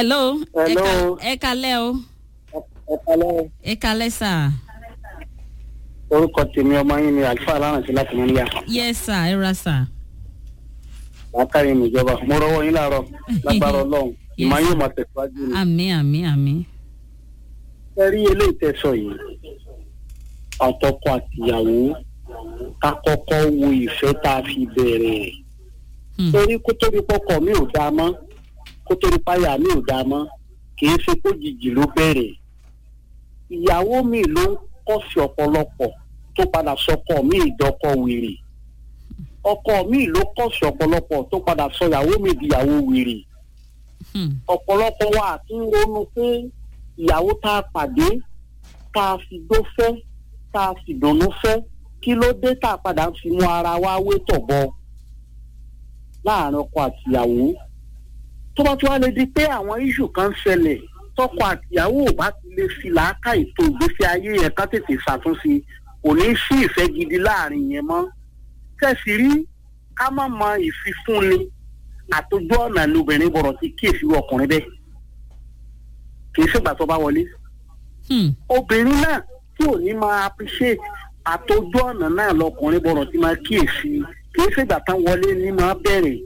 hello. Hello. ẹ kalẹ́ o. ẹ kalẹ́ ẹ kalẹ́ sà. orúkọ tèmi ọmọ yín ni àlùfáà láràǹtí láti mọ níyà yes sà ẹ ra sà. látàrí ìjọba mo rọwọ yín láàárọ̀ lágbára Ọlọ́run ìmọ̀ yóò máa tẹ̀síwájú ni. àmì àmì àmì. ẹ rí eléyìí tẹsọ yìí àtọkọ àtìyàwó ká kọ́kọ́ wo ìfẹ́ tá a fi bẹ̀rẹ̀ rẹ̀ Hmm. torí kó tóbi pọkọ mi ò dáa mọ́ kó tóbi páyà mi ò dáa mọ́ kì í ṣe kó jìjì ló bẹ̀rẹ̀ ìyàwó mi ló ń kọ́sì ọ̀pọ̀lọpọ̀ tó padà sọkọ mi ìdọ́kọ wèrè ọkọ mi ló kọ́sì ọ̀pọ̀lọpọ̀ tó padà sọ ìyàwó mi ìdíyàwó wèrè Hmm. ọ̀pọ̀lọpọ̀ wa àti ń ronú pé ìyàwó tá a pàdé tá a fi gbó fẹ́ tá a fi dùnnú fẹ́ kí ló dé tá a padà ń fi mú ara wa wé tọ̀bọ láàrin ọkọ àtìyàwó tó bá tí wàá lè di pé àwọn iṣu kan ń ṣẹlẹ̀ tọkọ àtìyàwó ò bá ti lè fi làákà ètò ìgbésí ayé yẹn ká tètè ṣàtúnṣe kò ní sí ìfẹ́ gidi láàrin yẹn mọ́ kẹsì rí ká má mọ ìfifúnni àtòjú ọ̀nà lóbìnrin bọ̀rọ̀ ti kíyèsí ọkùnrin bẹ́ẹ̀ kì í ṣègbà tó bá wọlé Hmm. obìnrin náà tí ò ní máa appreciate àtòjú ọ̀nà náà lọkùnrin bọ̀rọ̀ ti máa kíyèsí kì í ṣègbà tán wọlé ní máa bẹ̀rẹ̀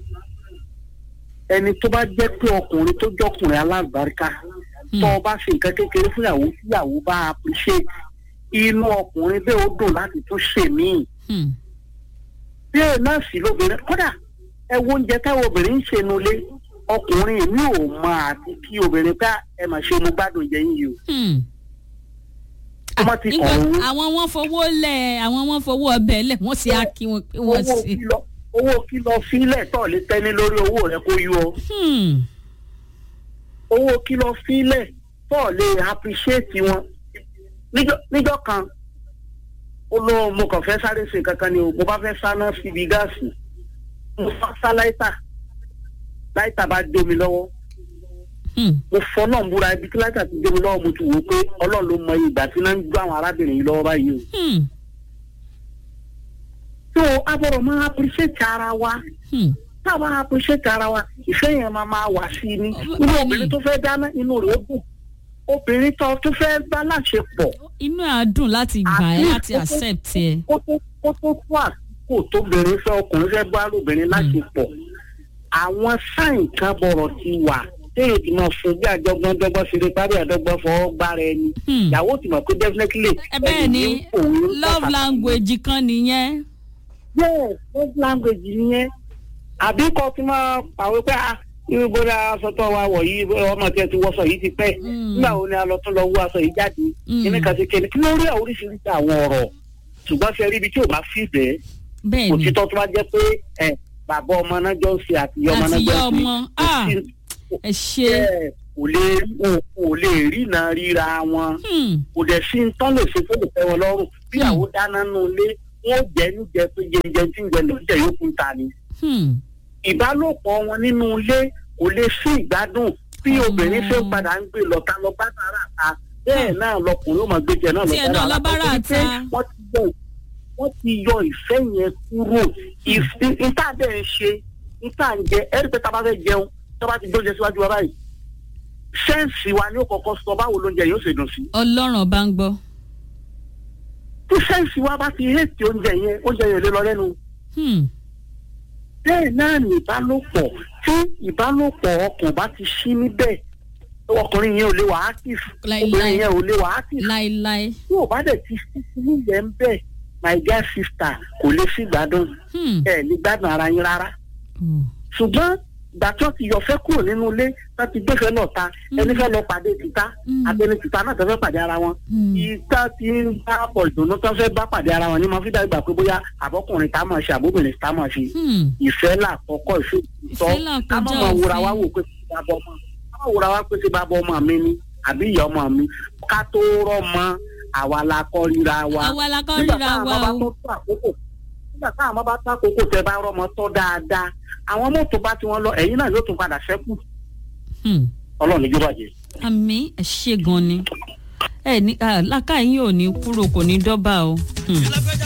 ẹni tó bá jẹ́ pé ọkùnrin tó jọkùnrin alábàárìkà Hmm. tó o bá ṣe nǹkan kékeré fún ìyàwó tí ìyàwó bá appreciate inú ọkùnrin bẹ́ẹ̀ ó dùn láti tún ṣèmíì Hmm. bẹ́ẹ̀ náà sì lóbìnrin kódà ẹ wo oúnjẹ táwọn obìnrin ń ṣe nulẹ̀ ọkùnrin mi ò mọ àti kí obìnrin pé ẹ mà ṣe mo gbádùn jẹ yín yìí o Hmm. tó má ti nígbà kàn owó àwọn wọn fowó lẹ àwọn wọn fowó ọbẹ̀ lẹ̀ wọ́n sì á kí wọn pé wọ́n owó sì. kìlọ̀ owó kìlọ̀ fílẹ̀ tó lè tẹ́ni lórí owó rẹ kó yú ọ Hmm. owó kìlọ̀ fílẹ̀ tó lè appreciate wọn Níjọ́- níjọ́ kan ó lọ mo kàn fẹ́ sáré ṣe kankan ni o mo bá fẹ́ sáná síbi gáàsì mo bá sá láìta láìta bá jó mi lọ́wọ́ Hmm. mo fọ náà múra ibi tí láìta ti jó mi lọ́wọ́ mo ti wò ó pé ọlọ́run ló mọ ìgbà tí náà ń gbọ́ àwọn arábìnrin yìí lọ́wọ́ báyìí o. Hmm. so a gbọ́dọ̀ máa appreciate ara wa Hmm. tá a bá appreciate ara wa ìfẹ́ yẹn máa máa wà sí i ní Ọmọ- inú bẹ́ẹ̀ni. obìnrin tó fẹ́ dáná inú rẹ̀ ó dùn obìnrin tó tó fẹ́ bá láṣepọ̀ inú ẹ̀ á dùn láti gbà ẹ́ Àti- láti accept ẹ. kó tó kó tó tó àkókò tóbìnrin fẹ́ ọkùnrin fẹ́ bá lóbìnrin láṣepọ̀ àwọn sáìn kan bọ̀rọ̀ ti wà téèyàn ti máa fún bí àjọgbọ́n dọ́gbọ́n ṣeré parí àdọ́gbọ́n fọwọ́ gbára ẹni Hmm. ìyàwó ti mọ̀ pé definitely ẹ bẹ́ẹ̀ ni ẹni òun ń love tọ́ka. language kan nìyẹn. yes love language nìyẹn àbí kọ́ ti máa pàwé pé ah irú bóyá aṣọ tó wa wọ̀ yìí bóyá ọmọ tí ẹ ti wọṣọ yìí ti pẹ́ Mm. nígbà wo ni a lọ tún lọ wú aṣọ yìí jáde Mm. kíní kan ṣe kíní kí ló rí àwọn oríṣiríṣi àwọn ọ̀rọ̀ ṣùgbọ́n ṣe rí ibi tí ò bá fi bẹ́ẹ̀ bẹ́ẹ̀ ni òtítọ́ tó bá jẹ́ pé ẹ bàbá ọmọ náà jọ ń ṣe àti ìyá ọmọ náà Àti jọ ìyá ń ṣe ọmọ, kò ah. sí- ẹ ṣe. ẹ, kò lè wọn kò lè rína ríra wọn Hmm. kò dẹ̀ sí ń tán lè ṣe tó lè tẹ́ wọn lọ́rùn bí Hmm. àwọn dáná nù lé wọn jẹ́ níjẹ pé jẹjẹ tí ń jẹ lóúnjẹ yókù ń ta ni Hmm. ìbálòpọ̀ wọn nínú ilé kò lè sí ìgbádùn bí Hmm. obìnrin ṣe ń padà ń gbé lọ́ta lọ bá tààrà ta bẹ́ẹ̀ náà lọkùnrin ó máa gbé jẹ náà lọ Tiẹ̀ náà lọ bá rà ta. wọ́n ti yọ wọ́n ti yọ ìfẹ́ yẹn kúrò ìf- ìta bẹ́ẹ̀ ń ṣe ìta ń jẹ ẹ̀rí pé tá a bá fẹ́ jẹun tó bá ti gbóúnjẹ síwájú wa báyìí sẹ́ǹsì wa ni ó kọ́kọ́ sọ báwo lóúnjẹ yóò ṣe dùn sí ọlọ́run bá ń gbọ́. tí sẹ́ǹsì wa bá ti hẹ́ẹ̀tì oúnjẹ yẹn oúnjẹ yẹn ò lè lọ lẹ́nu Hmm. bẹ́ẹ̀ náà ní ìbálòpọ̀ tí ìbálòpọ̀ ọkàn bá ti ṣí níbẹ̀ ọkùnrin yẹn ò lè wà active Láíláí. obìnrin yẹn ò lè wà active láéláé. tí ò bá dẹ̀ ti sí sí nílẹ̀ ń bẹ̀ my dear sister kò lè sí gbádùn Hmm. ẹ̀ ní gbádùn ara yín rárá Oh. ṣùgbọ́n ìgbà tí wọ́n ti yọ fẹ́ kúrò nínú ilé wọ́n ti gbéfẹ́ lọ ta ẹni fẹ́ lọ pàdé tìta Mm. àtẹni tìta náà tó fẹ́ pàdé ara wọn Mm. ìta ti ń bá pọ̀ ìdùnnú tó fẹ́ bá pàdé ara wọn ní mo fi dá ìgbà pé bóyá àbọ́kùnrin tá a máa ṣe àbóbìnrin tá a máa ṣe Hmm. ìfẹ́ làkọ́kọ́ ìfẹ́ ìtọ́ Ìfẹ́ làkọjá ká má máa wúra òfin. wá wò pé ṣé bàbá ọmọ ká má wúra wá pé ṣé bàbá ọmọ mi ni àbí ìyá ọmọ mi ká tó rọ́ mọ àwa la kọ́ ríra wa àwa la kọ́ nígbà ríra táwọn wa bá o. tó tó àkókò nígbà táwọn ọmọ bá tó àkókò tẹ bá rọ́mọ tọ́ dáadáa àwọn mọ́tò bá ti wọn lọ ẹ̀yìn náà yóò tún padà ṣẹ́kù Hmm. ọlọ́run ní jọba jẹ. àmì ẹ ṣe gan ni ẹ ní làkàyìn ò ní kúrò kò ní dọ́bà o. Hmm.